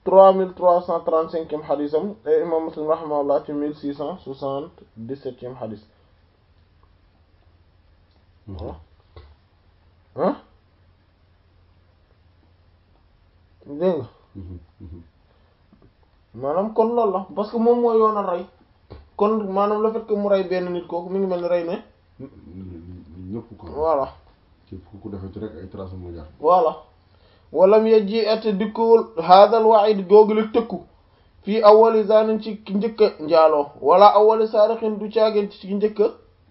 trois mille trois cent trente-cinquième xadisam et imam Muslim rahimahullah ci mille six cent soixante-dix-septième xadis ah dégg nga maanaam kon loolu la parce que moom mooy yoonal rey kon maanaam le fait que mu rey benn nit kooku mi ngi mel ni rey ne ñëpp ko voilà ci ku defee ci rek ay traces moo jaar voilà walam yejji ate dikkuwul hadal wa'id googu la tëkku fii awali zanin ci ki njëkk a njaaloo wala awali saarixin du caageen ci ki njëkk a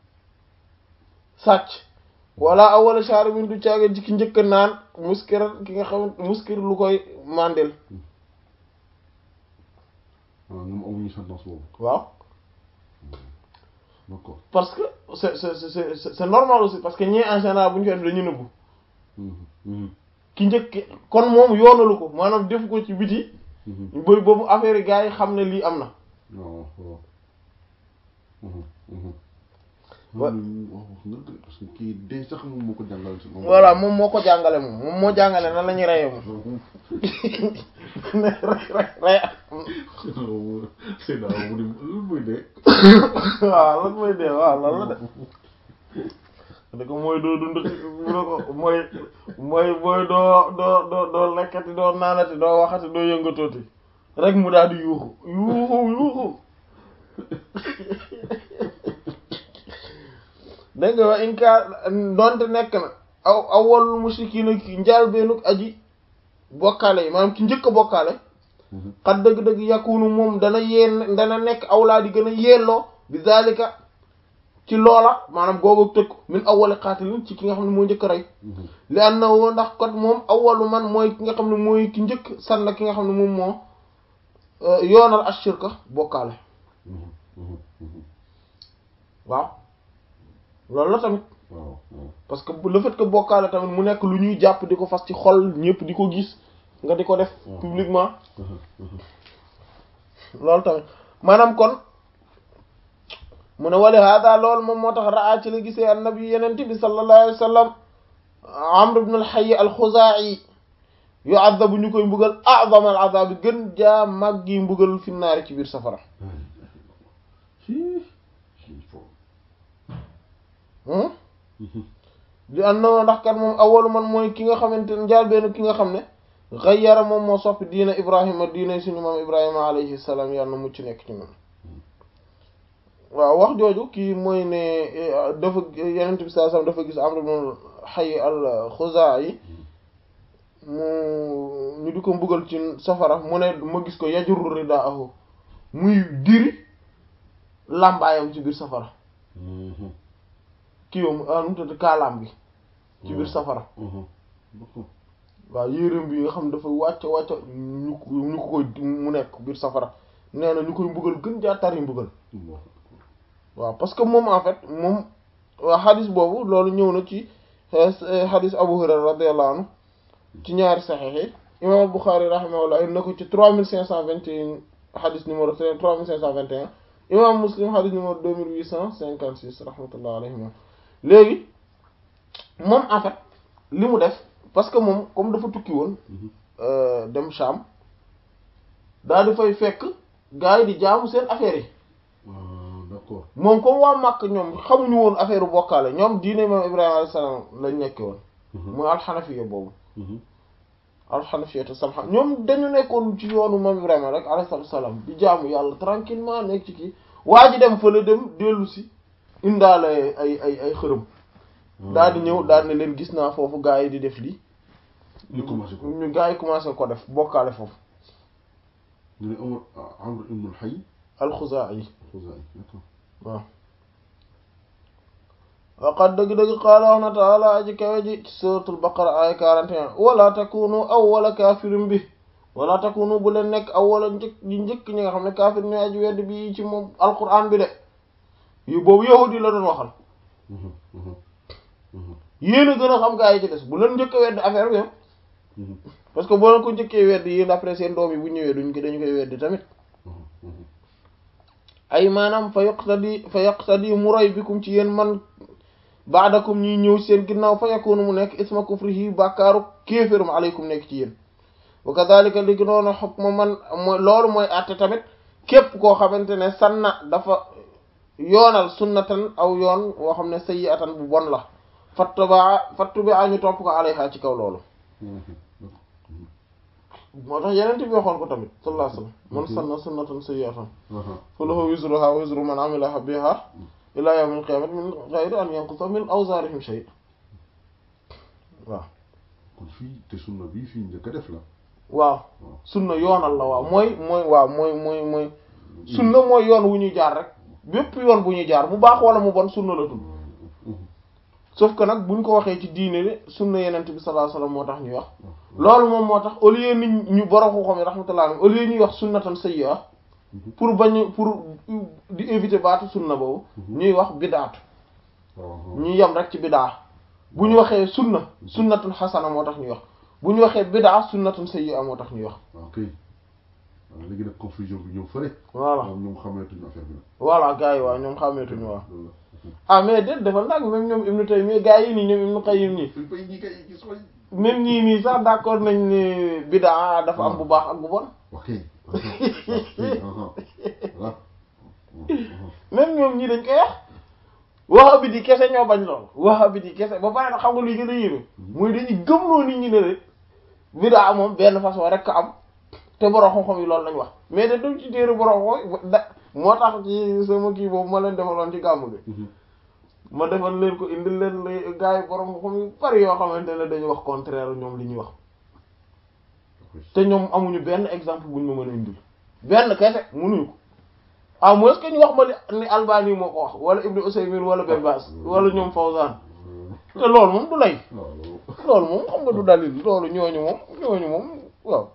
sàcc wala awali sharibin du caageen ci ki njëkk a naan muskir ki nga xam muskir lu koy mandel waaw ñoom amuñu sentence boobu waaw d'accord parce que c'est c'est c'est c'est c'est normal aussi parce que ñii en général bu ñu koy def dañu nëbbu ki njëkk kon moom yoonalu ko maanaam def ko ci biti ba boobu affaire yi gars yi xam ne lii am na waaw waaw Wa- wax nga parce que kii dee sax moom moo ko jàngal si moom voilà moom moo ko jàngale moom moom moo jàngale nan la ñuy reyee moom ne rey rey rey c'est daa mu di lu muy dee waaw lan mooy dee waaw lan la de da ko mooy doo dund mu ne ko mooy mooy mooy doo doo doo doo lekkati doo naanati doo waxati doo yëngatooti rek mu daal di yuuxu yuuxu yuuxu dégg nga wa in ka donte nekk na aw awwalul mushrikiina ki njaal beenuk aji bokkaale yi maanaam ki njëkk a bokkaale xat dëgg-dëgg yakunu moom dana yeen dana nekk awlaa di gën a yelloo bi zalika ci loola maanaam googu tëkk min awwali qaatilin ci ki nga xam ne moo njëkk a rey li annahu ndax kot moom awwalu man mooy ki nga xam ne mooy ki njëkk sanna ki nga xam ne moom moo yoonal ashirka bokkaale waaw loolu la tamit waaw waaw parce que le fait que bokkaale tamit mu nekk lu ñuy jàpp di ko fas ci xol ñëpp di ko gis nga di ko def publiquement loolu tamit maanaam kon mu ne wali hada loolu moom moo tax raa ci la gisee annabi yenente bi sallallahu alayhi wa sallam amr ibn al-hayy al-khuzaa'i yu'adhabu ñu koy mbugal a'zama al-'adhab gën jaa màggi mbugal fi naari ci biir safara li annahu ndax kat moom awalu man mooy ki nga xamante ne njaal benn ki nga xam ne ghayyara moom moo soppi diina ibrahima diina suñu maam ibrahima alayhi salaam yàlla na mucc nekk ci moom waaw wax jooju kii mooy ne dafa yenent bi sallallahu alayhi wasallam dafa gis Amr ibn Hayy al-Khuzaa'i mu ñu di ko mbugal ci safara mu ne ma gis ko yajurru ridaahu muy diri làmbaayam ci biir safara kii yoom nu tudd kaalaam bi ci biir safara waaw yéreem bi nga xam dafa wàcc wàcc ñu ñu ko koy mu nekk biir safara nee na ñu koy mbugal gën jaa tari mbugal waaw parce que moom en fait moom waa xadis boobu loolu ñëw na ci xadis Abu Hurayra radiyallahu anhu ci ñaari saxiix yi imam Bukhari rahimahullah indi na ko ci trois mille cinq cent vingt et un xadis numéro trois mille cinq cent vingt et un imam Muslim xadis numéro deux mille huit cent cinquante six rahmatullah alayhima léegi moom en fait li mu def parce que moom comme dafa tukki woon dem Sham daal di fay fekk gars yi di jaamu seen affaire yi d'accord moom comme waa Makka ñoom xamuñu woon affaire bokkaale ñoom diine moom Ibrahima alayhi salaam lañ nekke woon mooy alxanafiya boobu alxanafiya te samxa ñoom dañu nekkoon ci yoonu moom Ibrahima rek alayhi salaam di jaamu yàlla tranquillement nekk ci kii waa ji dem fële dem dellu si indaale ay ay ay xërëm daal di ñëw daal ne leen gis naa foofu gaa yi di def lii ñu commencé ko ñu gaa yi commencé ko def bokkaale foofu ñu ne Amr Amr ibn al-Hayy alxuzaa'i Khuzaa'i d'accord waaw waqad dëgg-dëgg qaala wax na taala aji kawe ji ci suratul baqara ay 41 wala takunu awwala kaafirin bi wala takunu bu leen nekk awwala njëkk ñi njëkk ñi nga xam ne kaafir ñooy aji wedd bi ci moom alquran bi de yu boobu yahudi la doon waxal yéen a gën a xam gaa yi ci des bu leen njëkk a wedd affaire bi parce que boo leen ko njëkkee wedd yéen après seen doom yi bu ñëwee duñ ko dañu koy weddi tamit ay maanaam fa yaqtadi fa yaqtadi mu roy bikum ci yéen man baadakum ñuy ñëw seen ginnaaw fa yakunu mu nekk isma kufrihi bàkkaaru kéeférum aleykum nekk ci yéen wa kadhalika li ki noonu hukmu man mooy loolu mooy àtte tamit képp koo xamante ne sanna dafa yoonal sunnatan aw yoon woo xam ne sayyi'atan bu bon la fattubaa fattubaa ñu topp ko alayha ci kaw loolu moo tax yeneen bi waxoon ko tamit sallallahu alayhi wasallam man sanna sunnatan sayyi'atan falahu wizruha wa wizru man amila biha ila yawmil qiyamati min ghayri an yanqusa min awzarihim shay waaw kon fii te sunna bii fii njëkk a def la waaw sunna yoonal la waaw mooy mooy waaw mooy mooy mooy sunna mooy yoon wu ñuy jaar rek bépp yoon bu ñuy jaar mu baax wala mu bon sunna la tudd sauf que nag buñ ko waxee ci diine de sunna yenent bi sallallahu alayhi wasallam moo tax ñuy wax loolu moom moo tax au lieu nit ñu borom ko xam yi rahmatullah alayhi au lieu ñuy wax sunnatan sayyi'a pour bañ pour di éviter baatu sunna boobu ñuy wax bidaatu ñuy yem rek ci bidaa bu ñu waxee sunna sunnatun xasana moo tax ñuy wax bu ñu waxee bidaa sunnatun sayyi'a moo tax ñuy wax ok léegi nag confusion bi ñëw fële voilà moom ñoom xameetuñu affaire bi nag voilà gars yi waaw ñoom xàmmeetuñu waaw loolu ah mais déet defal nag même ñoom Ibnu Taymiyya gars yi nii ñoom Ibnu Qayyim nii la bay ñi kay gis way même ñii nii sax d'accord nañ ni bidaa dafa am bu baax ak bu bon ok voilà même ñoom ñii dañ koy wax wahabi di kese ñoo bañ lool wahabi di kese ba pare nag xam nga luy gën a yéeme muy dañuy gëmloo nit ñi ne rek bidaa moom benn façon rek ka am te borom xam-xam yi loolu lañ wax mais de du ci téere borom xam da moo tax ci sama kii boobu ma leen defaloon ci gàmmu bi ma defal leen ko indil leen la gars yi borom xam yu bari yoo xamante ne dañuy wax contraire ñoom li ñuy wax te ñoom amuñu benn exemple buñ ma mën a indil benn kese mënuñu ko à moins que ñu wax ma li ni Albani moo ko wax wala Ibn Usaymin wala Ben Baas wala ñoom Fawzan te loolu moom du lay loolu moom xam nga du dalil loolu ñooñu moom ñooñu moom waaw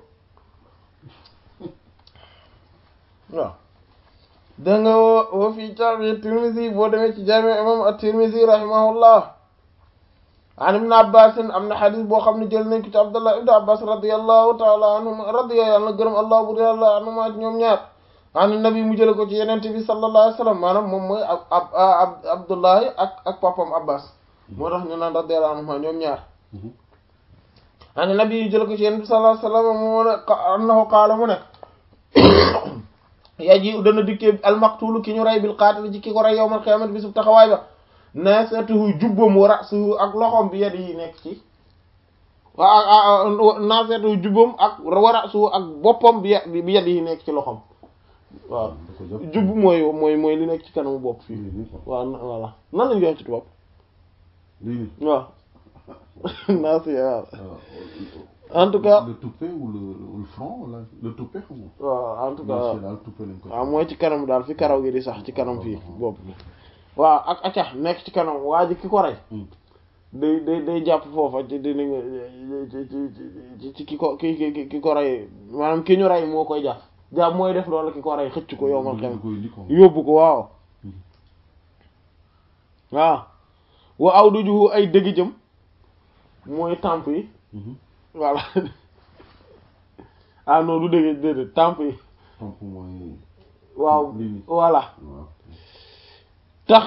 waaw da nga wa fi jaami Tirmidhi boo demee ci jaami imam at-Tirmidhi rahimahullah an ibn Abbas am na xadis boo xam ne jël nañ ko ci Abdullah ibn Abbas radiyallahu ta'ala anhuma radiya yàlla gërëm allah bur yàlla anhuma ñoom ñaar an nabi mu jële ko ci yenente bi sallallahu alayhi wasallam maanaam moom mooy ab ab Abdullahi ak ak papam Abbas moo tax ñu naan radiyallahu anhuma ñoom ñaar an nabi jële ko ci yenente bi sallallahu alayhi wasallam mu ne annahu qaala mu ne yaji dana dikkee almaqtulu ki ñu rey bil qaatil ci ki ko rey yawmal qiyaamati bisub taxawaay ba naasatuhu jubbam wa ra'suhu ak loxom bi yadi yi nekk ci waa naasatuhu jubbam ak wa ra'suhu ak boppam bi bi yadi yi nekk ci loxom waaw jubb mooy mooy mooy li nekk ci kanamu bopp fii waaw voilà nan lañu wax ci tubaab waaw naasiya en tout cas le toupet ou le le front là le toupet xam nga. waaw en tout cas daal toupet lañ ko. waaw mooy ci kanam daal fi karaw gi di sax ci kanam fii bopp bi waaw ak acca nekk ci kanam waa ji ki ko rey. day day day jàpp foofa ci di ci ci ki ko ki ki ki ko rey maanaam ki ñu rey moo koy jàpp jàpp mooy def loolu ki ko rey xëcc ko yow ma xam yóbbu ko waaw. waaw wa aw du juhu ay dëgg jëm mooy tàmp yi. voilà ah non du dégg déedéet tamp yi tamp mooy waaw voilà tax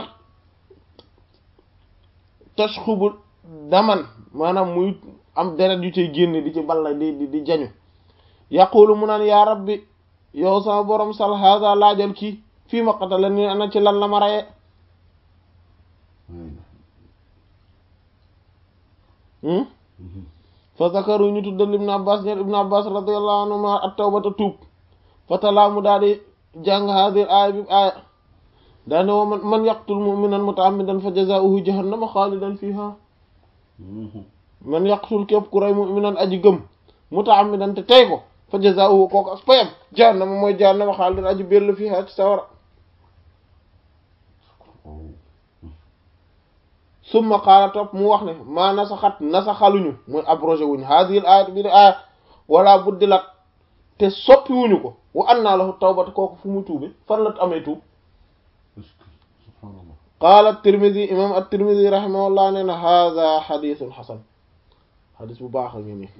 tax xubu daman maanaam muy am deret yu cay génn di ci balla di di di jañu yaqulu mu naan yaa rabbi yow sama borom sal haza laajal kii fii ma qatala ni ana ci lan la ma raye fa zakaru ñu tuddal ibn abbas ñeer ibn abbas radiyallahu anhuma at-tawbata tuub fa talaamu daal di jàng hadir aaya bi aaya daane woo man man yaqtul mu'minan muta'ammidan fa jazaa'uhu jahannama xaalidan fiha man yaqtul képp ku rey mu'minan aji gëm muta'ammidan te tey ko fa jazaa'uhu kooku ak payam jahannama mooy jahannama xaalidan aji bellu fiha ci sawara summa qaala topp mu wax ne maa nasaxat nasaxaluñu mooy abrogé wuñu hadhihi ayat bi de aaya wala buddilat te soppi wuñu ko wa anna lahu tawbata kooku fu mu tuube fan la amee tuub qaala at-Tirmidhi imam at-Tirmidhi rahimahullah nee na hadha hadithun hasan hadis bu baax a ngi nii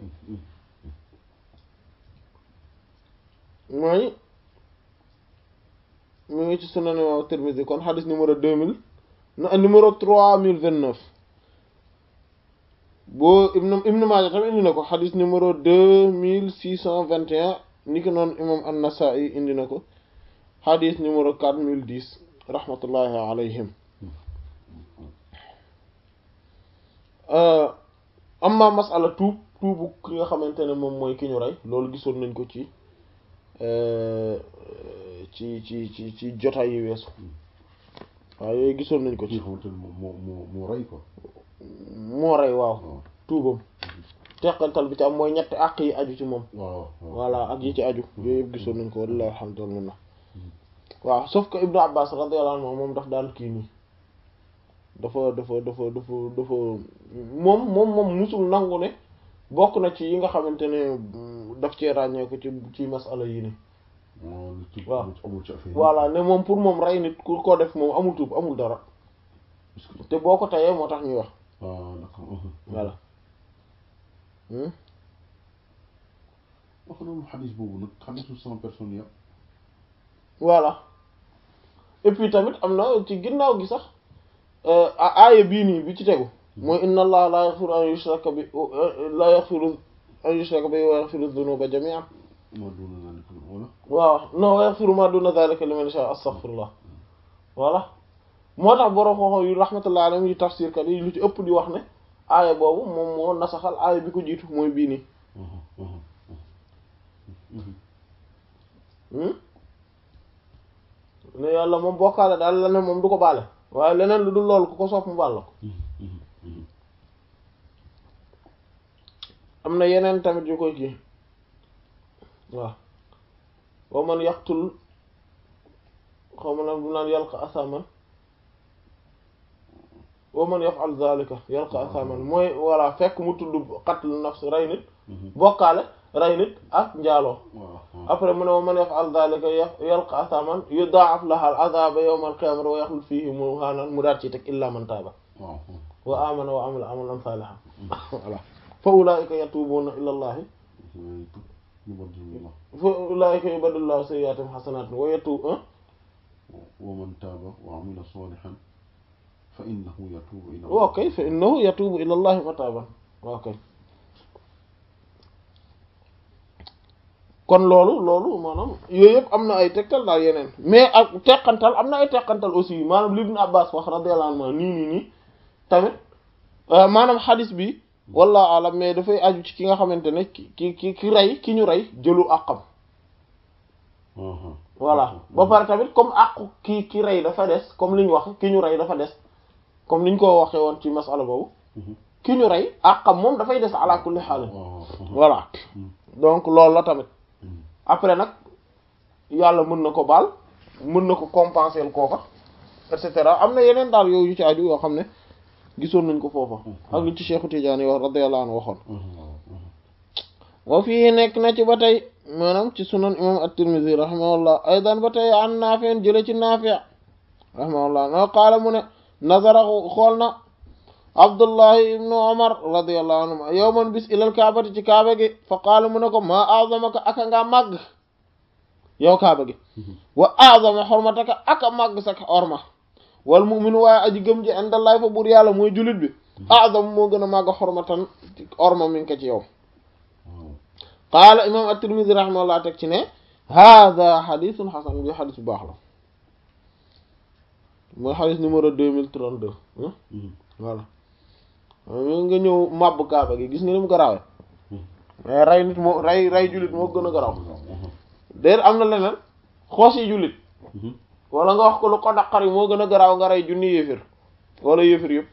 mooy mu ngi ci sunan imam at-Tirmidhi kon hadis numéro deux mille numéro trois mille vingt neuf boo ibnu ibnu Maaja tamit indi na ko xadis numéro deux mille six cent vingt et un ni ki noonu imam an-Nasa'i indi na ko xadis numéro quatre mille dix rahmatullahi alayhim amma masala tuub tuubu ki nga xamante ne moom mooy ki ñu rey loolu gisoon nañ ko ci ci ci ci ci jotaay yi weesu waaw yooyu gisoon nañ ko kii ci xamante ne moo moo moo rey ko moo rey waaw waaw tuubam teqantal bi ci am mooy ñetti àq yi aju ci moom waaw waaw voilà ak yi ci aju yooyu yëpp gisoon nañ ko wallahi alhamdulillah waaw sauf que Ibnu Abbas radiyallahu anhu moom daf daan kii nii dafa dafa dafa dafa dafa moom moom moom musul nangu ne bokk na ci yi nga xamante ne daf cee ràññee ko ci ci masala yi ni waaw lu tuub waaw. amul ci- amul ci affaire yi. voilà ne moom pour moom rey nit ku ko def moom amul tuub amul dara Est-ce que- te boo ko tayee moo tax ñuy wax ah d'accord mhm. voilà Hmm? wax noonu xadis boobu nag xadisu cent personnes yëpp voilà et puis tamit am na ci ginnaaw gi sax euh, a- aaya bii nii bi ci tegu mooy inna allaha la yaghfiru an yushraka bi la yaghfiru an yushraka bi wa yaghfiru dhunuba jami'an moo doon naa nekk wala waaw non wa yaghfiru ma duna dhalika liman yasha astaghfirullah voilà moo tax borom xooxo yu rahmatullah alayhim yu tafsir kat yi lu ci ëpp di wax ne aaya boobu moom moo nasaxal aaya bi ko jiitu mooy bii nii Mhm, mhm, mhm. Hmm? ne yàlla moom bokkaale daal la ne moom du ko baale waaye leneen lu dul loolu ku ko soof mu baal la ko Mhm, mhm, mhm. am na yeneen tamit yu koy kii waaw wa man yaqtul xaw ma naan bu naan yalqa asaman wa man yaf'al zalika yalqa asaman mooy voilà fekk mu tudd qatl nafs rey nit Mhm. bokkaale rey nit ak njaaloo waaw waaw. après mu ne wa man yaf'al zalika yaf- yalqa asaman yudaa'af laha al azaba yawma al qiyamati wa yaxlud fihi muhanan mu daat ci teg illa man taaba waaw waaw. wa amana wa amila amalan salihan voilà fa ulaika yatubuna ila allahi Waaye tuub ñu bon jëm la. fa ulaika yubadillahu sayyi'atihim hasanatin wa yatubu wa man taaba wa amila salihan fa innahu yatuubu ila waaw kay fa innahu yatubu ila allahi mataban waaw kay kon loolu loolu maanaam yooyu yëpp am na ay tegtal daal yeneen mais ak teqantal am na ay teqantal aussi maanaam li Ibn Abbas wax radiyallahu anhu nii nii nii tamit euh, maanaam xadis bi wallahu alam mais dafay aju ci ki nga xamante ne ki ki ki ki rey ki ñu rey jëlu àqam Aha. voilà ba pare tamit comme àqu ki ki rey dafa des comme li ñu wax ki ñu rey dafa des comme ni ñu ko waxee woon ci masala boobu Mhm. ki ñu rey àqam moom dafay des ala kulli xaal waaw waaw. voilà Mhm. donc loolu la tamit Mhm. après nag yàlla mën na ko baal mën na ko compenser kooka et cetera am na yeneen daal yooyu yu ci aju yoo xam ne gisoon nañ ko foofa ak li ci Cheikhu Tidiane yi wax radiyallahu anhu waxoon Mhm. waaw. Mhm. wa fii nekk na ci ba tey maanaam ci sunan imam at-Tirmidhi rahimahullah aydan ba tey an Naafi' jële ci Naafi' rahimahullah no qaala mu ne nazara xool na Abdullahi ibnu Umar radiyallahu anhuma yawman bis ilal kaabati ci kaaba gi fa qaala mu ne ko maa a'zamaka aka nga màgg yow kaaba gi Mhm. wa a'zama hurmataka aka màgg sa orma wal mu'minu waaye aji gëm ji indallahi fa buur yàlla mooy jullit bi a'zam moo gën a màgg xormatan orma mi ngi ko ci yow waaw. qaala imam at-Tirmidhi rahimahullah teg ci ne hada xadithun xasan bi xadis bu baax la mooy xadis numéro deux mille trente-deux Mhm. voilà ñu nga ñëw màbb kaaba gi gis nga ni mu garaawee Mhm. mais rey nit moo rey rey jullit moo gën a garaaw Mhm. déer am na leneen xoos yi jullit Mhm. wala nga wax ko lu ko daqar yi moo gën a garaaw nga rey junni yéefir wala yéefir yëpp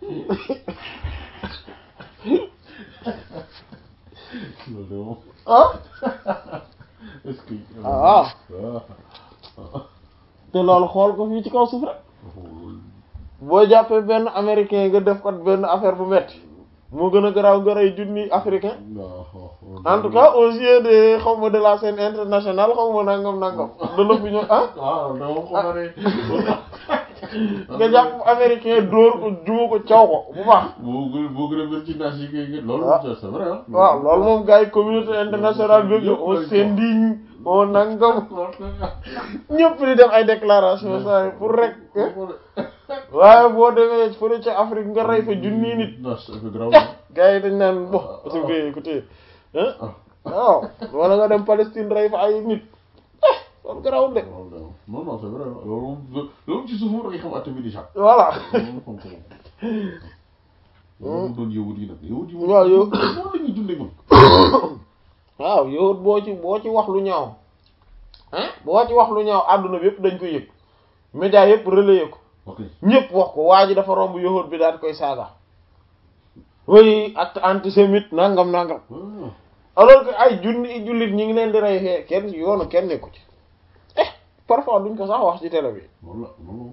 loolu de moom. ah est-ce que. Ah. ah. te loolu xool ko fii ci kaw suuf rek loolu. boo jàppee benn américain nga def ko benn affaire bu metti moo gën a garaaw nga rey junni africain waaw. en tout cas aux yeux de xaw ma de la scène internationale xaw ma nangam nangam de l'opinion ah waaw dama ko xam ne. nga jàpp américain dóor ko juma ko caw ko bu baax boo gën boo gën a bëri ci naaj yi kay loolu. Ah. c'est vrai ah. waaw loolu moom gars yi communauté internationale bi on s'indigne on nangam ñëpp di def ay déclaration ça pour rek waaye boo demee fële ca Afrique nga rey fa junni nit non c'est que grave na. gars yi dañ naan bon su ko écouté ah waaw wala nga dem Palestine rey fa ay nit eh loolu garawul de waaw waaw non non c'est vrai loolu moom loolu ci suuf moom da ngay xam atte bi déjà. voilà loolu moom xam ko moom. loolu mu doon yahud yi nag yahud yi moom. waaw yow- noonu la ñuy dundee moom. waaw yow boo ci boo ci wax lu ñaaw ah boo ci wax lu ñaaw àdduna bi yëpp dañ ko yëg média yëpp relayé ko ok ñëpp wax ko waa ji dafa romb yahud bi daal koy saaga oui acte antisémite nangam nangam ah alors que ay junni jullit ñi ngi leen di rey fee kenn yoonu kenn nekku ci eh parfois duñ ko sax wax ci télé bi loolu la loolu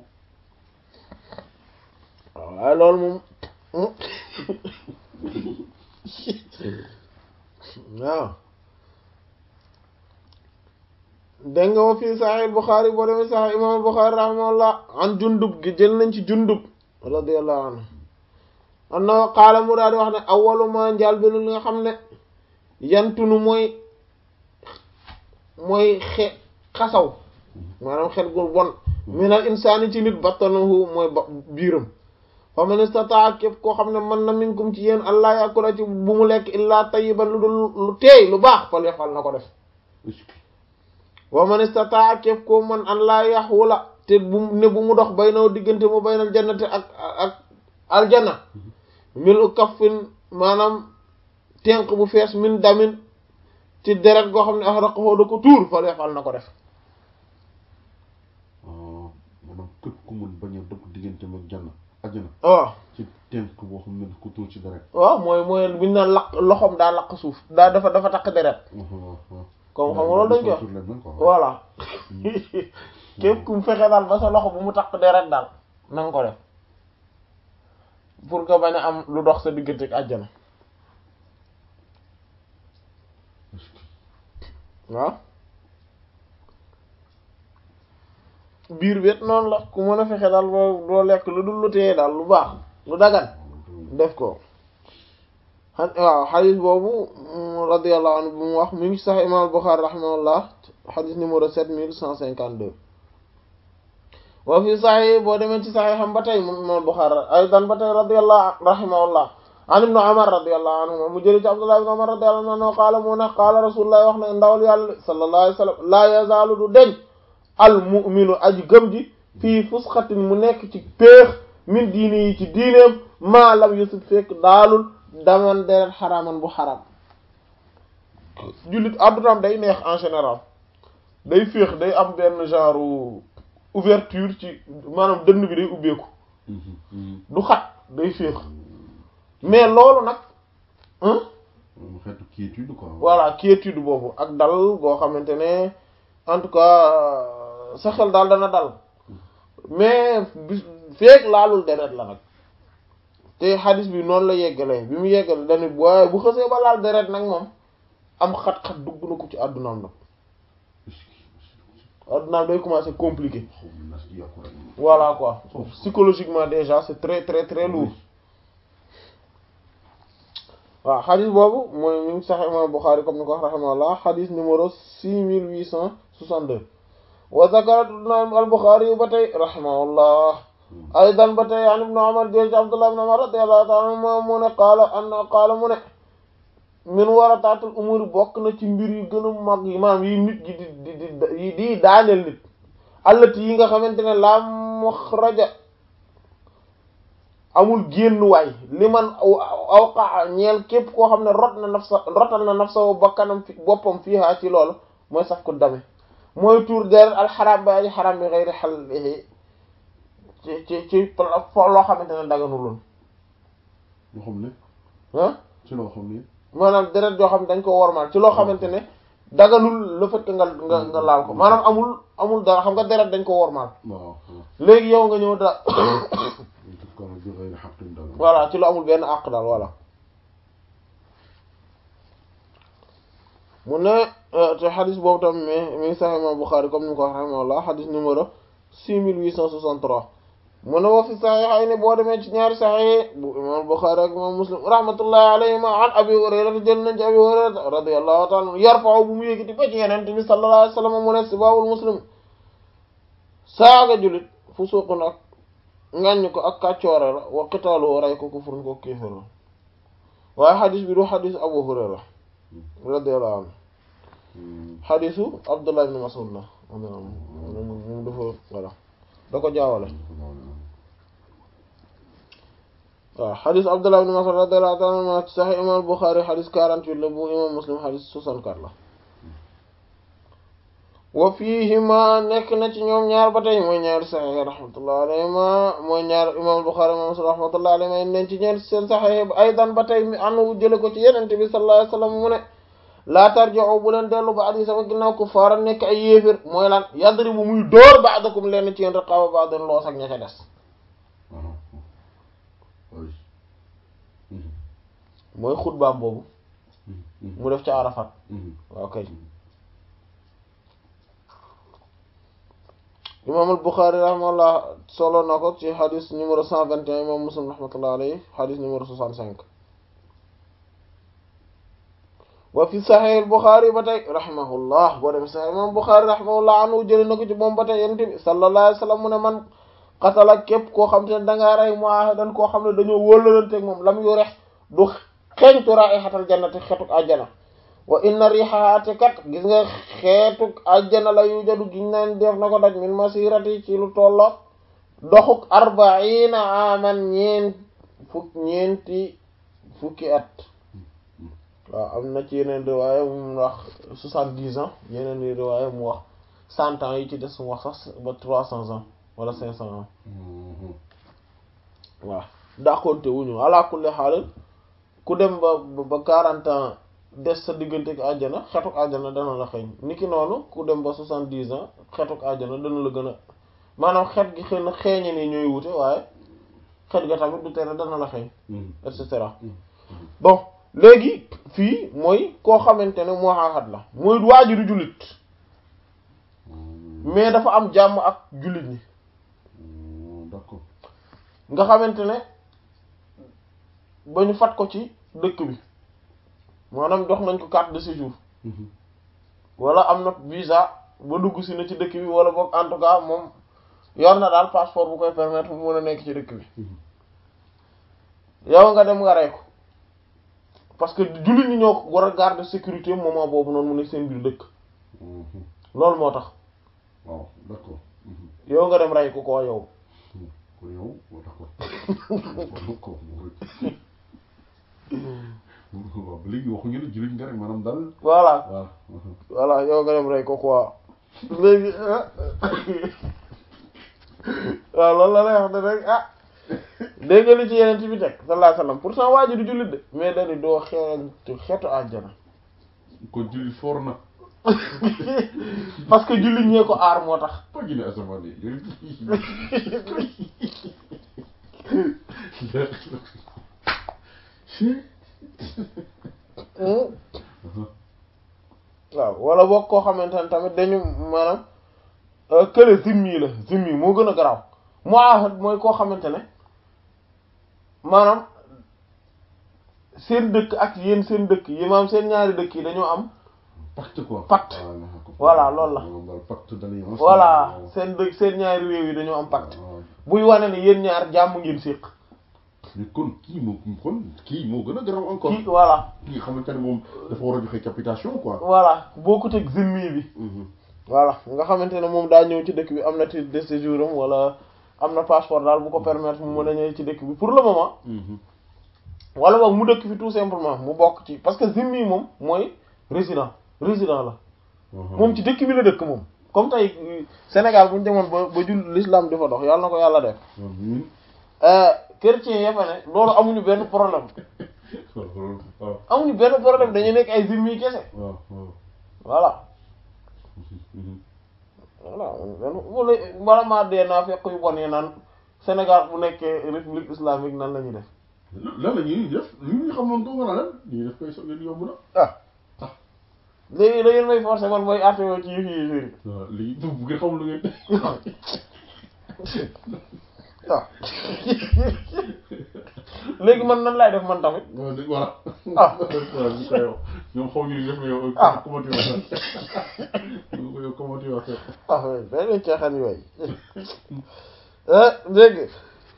waaw waaye loolu moom hmm. waaw dégg nga wa fii Sahih Bukhari boo demee Sahih Imam Bukhari rahimahullah an jundub gi jël nañ ci jundub radiyallahu anhu anna qaala mu daal di wax ne awwalu ma njaal bi li nga xam ne yantunu mooy mooy xe xasaw maanaam xel gu bon minal insaani ci nit battanahu mooy ba biiram fa man istataa képp koo xam ne mën na minkum ci yéen allah yakula ci bu mu lekk illaa tayyiban lu dul lu teey lu baax fal yafal na ko def est-ce que wa man istataa képp koo mën an laa yaxwula te bu ne bu mu dox baynaw diggante mu baynal jannati ak ak aljanna milu kaffin maanaam tenq bu fees min damin ci deret goo xam ne ahraqahu da ko tuur fal yafal na ko def ah maanaam képp ku mun bañ a dëpp diggante mag janna ajjana waaw ci tenk boo xam ne ku tuur ci dara. waaw mooy mooy bu ñu naan laq loxoom daa laq suuf daa dafa dafa takk deret comme xam nga loolu dañ ko wax voilà képp ku mu fexe daal ba sa loxo bu mu takk deret daal na nga ko def pour que bañ a am lu dox sa diggante ak àjjana waaw biir wet noonu la ku mën a fexe daal boo doo lekk lu dul lu téye daal lu baax lu dagan def ko xa- waaw xadis boobu mm, radiyallahu anhu bu mu wax mu ngi sax imam Bukhari rahimahullah xadis numéro sept mille cent cinquante deux wa fi saxi boo demee ci saxi xam ba tey moom imam Bukhari aydan ba tey radiyallahu rahimahullah an ibnu Umar radiyallahu anhu mu jëli ci Abdullah ibnu Umar radiyallahu anhu qaala mu ne qaala rasulullah wax na ndawal yàlla sallallahu alayhi wa sallam laa yazaalu du deñ al mu'minu aji gëm ji fii fusxatin mu nekk ci péex min diini yi ci diineem maa lam yusuf fekk daalul daman deret xaraaman bu xaram jullit addunaam day neex en général day féex day am benn genre ouverture ci maanaam dënn bi day ubbeeku du xat day féex mais loolu nag hein mu xeetu quiétude quoi. voilà quiétude boobu ak dal goo xamante ne en tout cas sa xel daal dana dal mais bis feek laalul deret la nag te xadis bi noonu la yeggalee bi mu yeggale dañu waaye bu xësee ba laal deret nag moom am xat-xat dugg na ko ci àddunaam nag àddunaam day commencer compliqué xaw ma nas di yàqu rek. voilà quoi psychologiquement déjà c'est très très très lourd waaw xadis boobu mooy mi ngi sax imam Bukhari comme ni ko wax rahimahullah xadis numéro six mille huit cent soixante-deux wa zakarat imam al-Bukhari yu ba tey rahimahullah aydan ba tey an ibn Umar jël ci Abdullah ibn Umar radiyallahu ta'ala anhuma mu ne qaala an qaala mu ne min warataatul umuri bokk na ci mbir yu gën a mag yi maanaam yi nit gi di di di di daaneel nit allati yi nga xamante ne la muxraja amul génn waay li man awqa ñeel képp koo xam ne rot na nafsa rotal na nafsa bakkanam fi boppam fiihaa ci loolu mooy saf ko dame mooy tuur deret alxaram ba ay xaram bi xëyri xal ci ci ci fo loo xamante ne daganuloon loo xam ne ah ci loo xam ne maanaam deret joo xam ne dañ ko wormaal ci loo xamante ne daganul le fait que nga nga nga laal ko maanaam amul amul dara xam nga deret dañ ko wormaal waaw waaw léegi yow nga ñëw da en tout cas bi xëy na xaqin dal voilà ci lu amul benn àq daal voilà mu ne te xadis boobu tam mi mi ngi sax imam Bukhari comme ni mu ko wax rahimahullah xadis numéro six mille huit cent soixante-trois mu ne wa fi saxiixayni boo demee ci ñaari saxiix bu imam Bukhari ak imam Muslim rahmatullahi alayhima an abi Hurayra jël nañ ci abi Hurayra radiyallahu ta'ala anhu yarfa'u bu mu yëkkati ba ci Yonent bi sallallahu alayhi wa sallam mu ne sibaabul muslim saaga julit fusuuqun ak ŋàññ ko ak kàccoore la wa qitaalu rey ko kufrun ko kéefër la waaye xadis bi du xadis Abu Hurayra radiyallahu anhu xadisu Abdullah ibn Mas'ud la moom dafa voilà da ko jaawale waaw xadis Abdullah ibn Mas'ud radiyallahu ta'ala anhu ci Sahih imam Bukhari xadis 48 la bu imam Muslim xadis 64 la wa fiihima nekk na ci ñoom ñaar ba tey mooy ñaari saxiix rahmatullah alayhima mooy ñaar imam Bukhari imam Muslim rahmatullah alayhima neen ci ñeen seen saxiix aydan ba tey mi anu jële ko ci yenente bi sallallahu alayhi wasallam mu ne laa tarji'u bu leen dellu ba adi sama ginnaaw ku faara nekk ay yéefir mooy lan yadribu muy dóor ba'dakum leen ci yeen riqaaba ba'din loos ak ña ca des mooy xutbaam boobu mu def ca Arafat waaw kay imam al-Bukhari rahimahullah solo na ko ci xadis numéro 121 imam Muslim rahmatullah alayhi xadis numéro 65 wa fi Sahih al-Bukhari ba tey rahimahullah boo dem Sahih imam Bukhari rahimahullah anu jëli na ko ci moom ba tey yonent bi sallallahu alayhi wa sallam mu ne man qatala képp koo xam te ne dangaa rey muahadan koo xam ne dañoo wóllalanteeg moom lam yu rex du xeeñtu raihatal jannati xetuk àjjana wa inna rihaha te kat gis nga xeetuk àjjana la yu jadu giñ naan def na ko daj min masirati ci lu tolloog doxuk arbaina aman ñeent fukk ñeenti fukki at waaw am na ci yeneen riwaaya mu wax soixante-dix ans yeneen riwaaya mu wax cent ans yi ci des mu wax sax ba trois cents ans wala cinq cents ans waaw dàqonte wuñu ala kulli xaalin ku dem ba ba quarante ans des sa diggante ak àjjana xetuk àjjana dana la xeeñ niki noonu ku dem ba soixante-dix ans xetuk àjjana dana la gën a maanaam xet gi xëy na xeeñe ni ñooy wute waaye xet ga tamit du tere dana la xeeñ et cetera bon léegi fii mooy koo xamante ne moo xaaxat la mooy waajuru jullit mais dafa am jàmm ak jullit ñi d'accord nga xamante ne ba ñu fat ko ci dëkk bi maanaam jox nañ ko carte de séjour wala am na visa ba dugg si na ci dëkk bi wala boog en tout cas moom yor na daal passeport bu koy permettre mu mën a nekk ci dëkk bi yow nga dem nga rey ko parce que jullit ñi ñoo war a garder sécurité moment boobu noonu mu nekk seen biir dëkk loolu moo tax waaw d'accord yow nga dem rey ko ko yow ko yow d'accord d'accord waaw ba léegi waxuñu ne jullit nga rek maanaam daal voilà waaw voilà yow nga dem rey ko quoi léegi waaw loolu la lay wax ne rek ah dégg nga li ci yeneen bi teg sallallahu alayhi wasallam pourtant waa ji du jullit de mais dañu doo xeetu xeetu àjjana ko jullit foor na parce que jullit ñee ko aar moo tax pas gi ne asamaan yi waaw wala boog koo xamante ne tamit dañu maanaam kële zimmi la zimmi moo gën a garaaw muahad mooy koo xamante ne maanaam seen dëkk ak yéen seen dëkk yi maanaam seen ñaari dëkk yi dañoo am pacte quoi pacte voilà loolu la daal pacte d'alliance voilà seen dëkk seen ñaari réew yi dañoo am pacte buy wane ne yéen ñaar jàmm ngeen séq mais kon kii moo kon kii moo gën a garaaw encore kii voilà kii nga xamante ne moom dafa war a joxe capitation quoi voilà bokkut ak zimmi bi voilà nga xamante ne moom daa ñëw ci dëkk bi am na titre de séjour am wala am na passeport daal bu ko permettre mu mën a ñëw ci dëkk bi pour le moment wala boog mu dëkk fi tout simplement mu bokk ci parce que zimmi moom mooy résident résident la moom ci dëkk bi la dëkk moom comme tey Sénégal bu ñu demoon ba ba jul l'islam di fa dox yàlla na ko yàlla def chrétien ya fa ne loolu amuñu benn problème amuñu benn problème dañuy nekk ay zimmi kese voilà voilà benn wala bala maa dee naa fekk yu bon yi naan Sénégal bu nekkee république islamique nan la ñuy def lan la ñuy def li ñu xamoon doo nga lan ñuy def koy soog yomb na ah léegi da ngeen may forcer man mooy àtte woo ci yëf yi yëf yi waaw léegi bu ngeen xamul lu ngeen def waaw léegi man nan laay def man tamit waaw dëgg voilà ah waaw ñu koy wax ñoom xaw ñu li def mais yow Ah. comment tu vas faire yow yow comment tu vas faire ah oui benn caaxaan yooyu léegi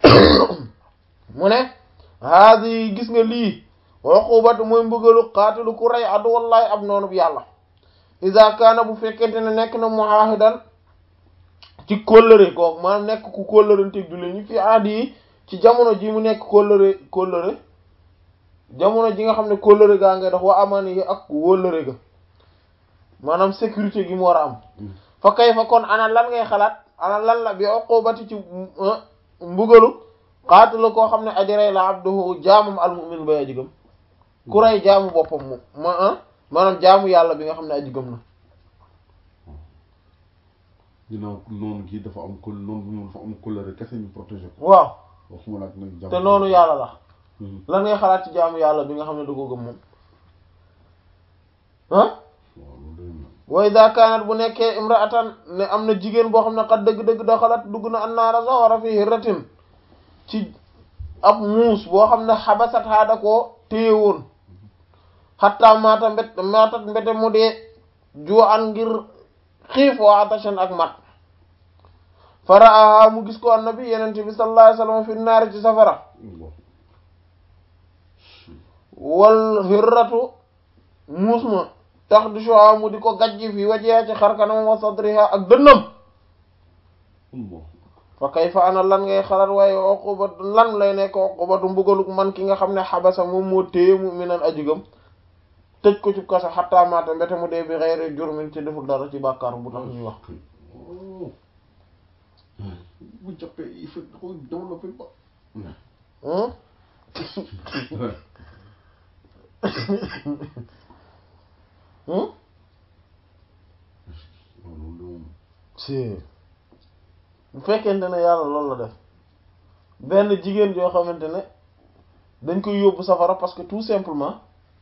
mu ne haadi gis nga lii uqubatu mooy mbugalu qaatilu ku rey adu wallahi ab noonu bu yàlla iza kaana bu fekkente ne nekk na muahidan ci kóllëre kooku maanaam nekk ku kóllëranteeg julli ñi fi aadi yi ci jamono ji mu nekk kóllëre kóllëre jamono ji nga xam ne kóllëre gaa ngay dox wa amani yi ak wóllëre ga maanaam sécurité gi mu war a am fa kay fa kon ana lan ngay xalaat ana lan la bi uqubati ci mbugalu qaatilu koo xam ne ajarey la abduhu jaamam almu'min bay aji gëm ku rey jaamu boppam mu ma maanaam jaamu yàlla bi nga xam ne aji gëm na ginnaaw noonu kii dafa am kul noonu moom dafa am couleur kese ñu protégé ko waaw waxuma la ak nag jàmm te noonu yàlla la lan ngay xalaat ci jaamu yàlla bi nga xam ne da ko gëm moom ah waaw loolu day na wa idha kanat bu nekkee imra'atan ne am na jigéen boo xam ne xat dëgg-dëgg da xalaat dugg na annaara sawara fi hirratin ci ab muus boo xam ne xabasat haada koo téye woon xatta maata mbet maatat mbete mu dee joo an ngir xiif wa atashan ak mat faraaha mu gis ko annabi yenente bi sallallahu alayhi wasallam fi naari ci safara wal hirratu muus ma tax du shuha mu di ko gajji fi wajiha ci xarkanam wa sadriha ak dënnam Allah fa kayfa ana lan ngay xalaat waaye uqubatu lan lay nekk uqubatu mbugaluk man ki nga xam ne xabasa moom moo téye mu minan ajugam tëj ko ci kaso xatta maata mbete mu dee bi xeyri jurmin ci deful dara ci bàkkaar bu tax ñuy wax bu jàppee il faut da koy développé ba hmm hmm loolu moom si bu fekkente ne yàlla loolu la def benn jigéen joo xamante ne dañ koy yóbbu safara parce que tout simplement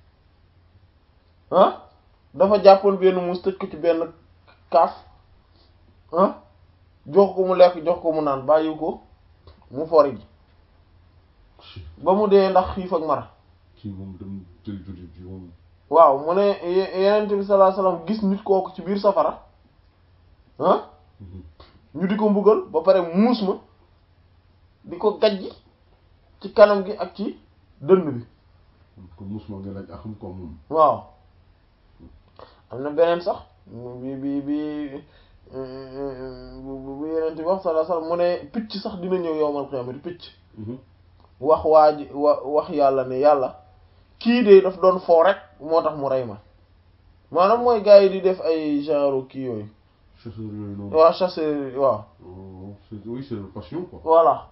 ah dafa jàppoon benn muus tëj ko ci benn kaaf ah jox ko mu lekk jox ko mu naan bàyyi ko mu fori ji ba mu dee ndax xiif ak mar kii moom dem jël jullit bi moom waaw mu ne ye- yenent bi sallallahu alayhi wasallam gis nit kooku ci biir safara ah ñu di ko mbugal ba pare muus ma di ko gajji ci kanam gi ak ci dënn bi ko mus ma nga laaj axam ko moom waaw am na beneen sax bi bi bi bu bu yeneen ti wax sallallahu alayhi wasallam mu ne picc sax dina ñëw yowmal qiyaamati picc wax waa ji wa wax yàlla ne yàlla kii de daf doon foo rek moo tax mu rey ma maanaam mooy gars yi di def ay genre kii yooyu chasseur yooyu noonu waaw chasseur waaw Oh, c'est oui c'est leur passion quoi voilà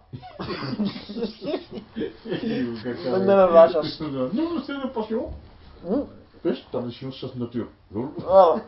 dañ ne la la chasse. non c'est leur passion Hmm, pêche tradition chasse nature loolu voilà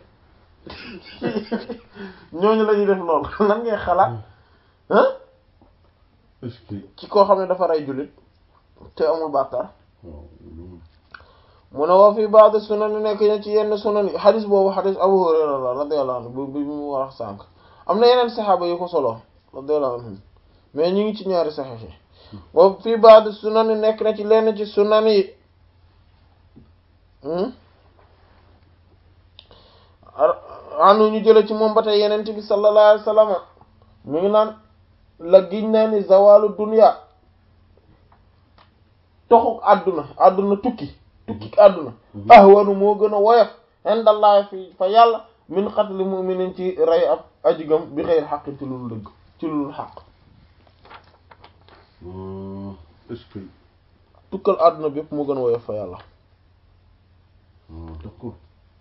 ñooñu la ñuy def lool lan ngay xalaat hein est-ce que ci koo xam ne dafa rey jullit te amul bàkkaar waaw loolu mu ne wa fi ba'd sunan nekk na ci yenn sunan yi xadis boobu xadis Abu Hurayra la radiyallahu anhu bu bi mu wax sànq am na yeneen saxaaba yu ko solo radiyallahu anhum mais ñu ngi ci ñaari saxiix yi wa fi ba'd sunan nekk na ci lenn ci sunan yi anu ñu jële ci moom ba tey yeneen bi sallallahu alayhi wasallam mi ngi naan la giñ naa ni zawalu dunya toxuk àdduna àdduna tukki tukki àdduna ahwanu moo gën a woyof indallahi fi fa yàlla min qatli mu'minin ci rey ab ajigam bi xeyr xaqin ci lulu dëgg ci lulu xaq Euh, est-ce que tukkal àdduna bi yëpp moo gën a woyof fa yàlla ah d'accord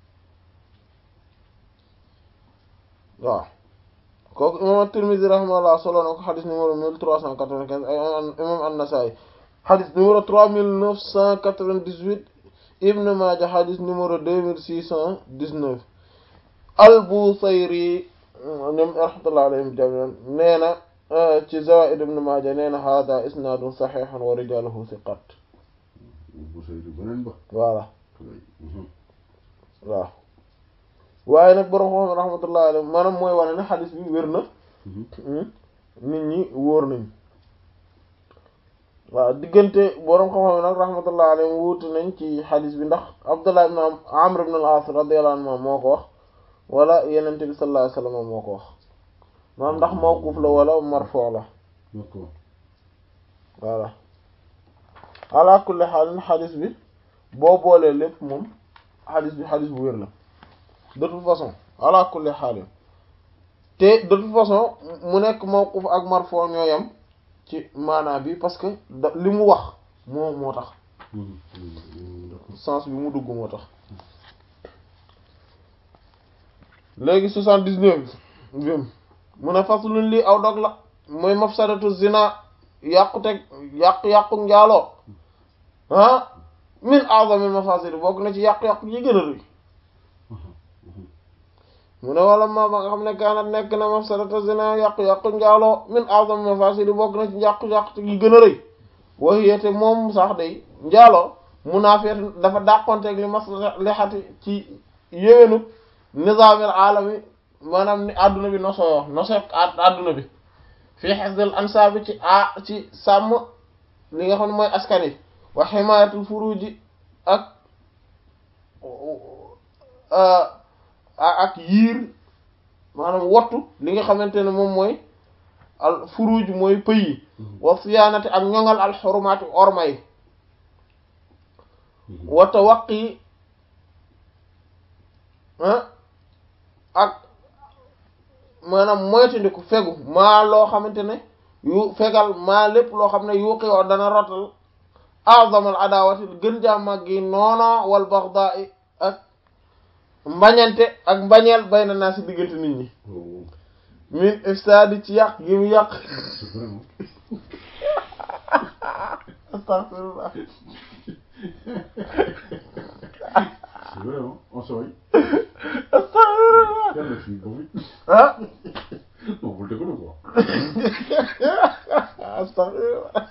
waaw kooku imam at-Tirmidhi rahimahullah solo na ko xadis numéro mille trois cent quatre-vingt-quinze ay imam an-Nasa'i xadis numéro trois mille neuf cent quatre-vingt-dix-huit Ibn Maaja xadis numéro deux mille six cent dix-neuf al-Busayri ñoom rahmatullah alayhim jami'an nee na ci Zawaa'id Ibn Maaja nee na hada isnaadun sahihun wa rijaaluhu thiqat bu say di beneen ba voilà Mhm. waaw waaye nag borom xam rahmatullah alayhim maanaam mooy wane ne xadis bi wér na Mhm. nit ñi wóor nañ waaw diggante boroom xam-xam nag rahmatullah alayhi wuute nañ ci xadis bi ndax Abdullah ibn Amr ibn al-As radiyallahu anhu moo ko wax wala yenente bi sallallahu alayhi wasallam moo ko wax maanaam ndax mawquf la wala marfu la d'accord voilà ala kulli xaalin xadis bi boo boolee lépp moom xadis bi xadis bu wér la de toute façon ala kulli xaalin te de toute façon mu nekk mawquf ak marfu ñoo yam ci maanaa bi parce que da li mu wax moo moo tax sens bi mu dugg moo tax léegi soixante-dix-neuf bi mu ne faslun lii aw dog la mooy mafsadatu zina yàquteg yàqu-yàqu njaaloo ah min a'zamil mafasid bokk na ci yàqu-yàqu yi gën a rëy mu ne wala ma ba nga xam ne kaanat nekk na mafsadatu zina yàqu-yàqu njaaloo min a'zamil mafasid bokk na ci yàqu-yàqu yi gën a rëy waxiyete moom sax day njaaloo munaafiyat dafa dàqonteeg li maslihati ci yéwénu nizaamil alami maanaam ni adduna bi nosoo nosoo adduna bi fii hifzil ansaabi ci a ci sàmm li nga xam ne mooy askan yi wa himayatul furuji ak ak yiir maanaam wottu li nga xamante ne moom mooy al furuj mooy pëy yi wa siyaanati ak ñoŋal al xurumaati orma yi wa tawaqi ak maanaam moytandiku fegu maa loo xamante ne yu fegal maa lépp loo xam ne yuuqi oo dana rotal azamal adawati gën jaa màggi noono wal baxda ak mbañante ak mbañeel bay na naa si diggante nit ñi min ifsadi ci yàq gi mu yàq astaghfirullah Vraiment, on se voit. astaghfirullah Quelle fille, bon, oui. ah Non, vous le déconnez quoi. astaghfirullah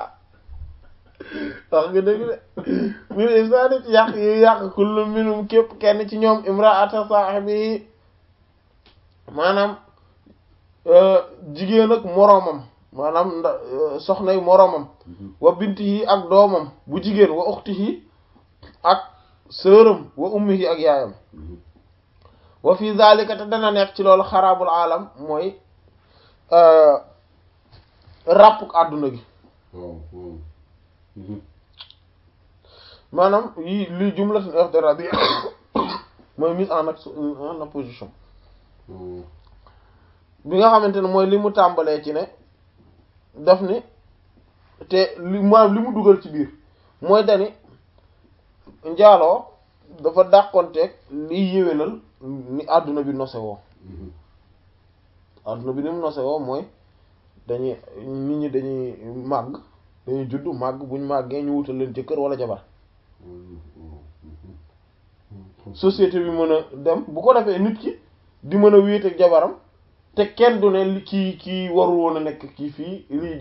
wax nga dëgg de min ifsadi ci yàq yi yàq kullu minum képp kenn ci ñoom imraata saahibi maanaam jigéen ak moroomam maanaam nda soxnay moroomam wa bintihi ak doomam bu jigéen wa uxtihi ak sëram wa ummihi ak yaayam wa fi zalika te dana nekk ci loolu xaraabul alam mooy ràppuk àdduna gi Waaw, waaw. maanaam yi li jumlatun i'tiradiyya mooy mise en action en opposition Waaw. bi nga xamante ne mooy li mu tàmbalee ci ne daf ni te li maanaam li mu dugal ci biir mooy dani njaaloo dafa dàqonteeg liy yéwénal ni àdduna bi nose woo àdduna bi ni mu nose woo mooy dañuy nit ñi dañuy màgg dañuy judd màgg buñ màggee ñu wutal leen jëkkër wala jabar société bi mën a dem bu ko defee nit ki di mën a wéet ak jabaram te kenn du ne li kii kii warul woon a nekk kii fii lii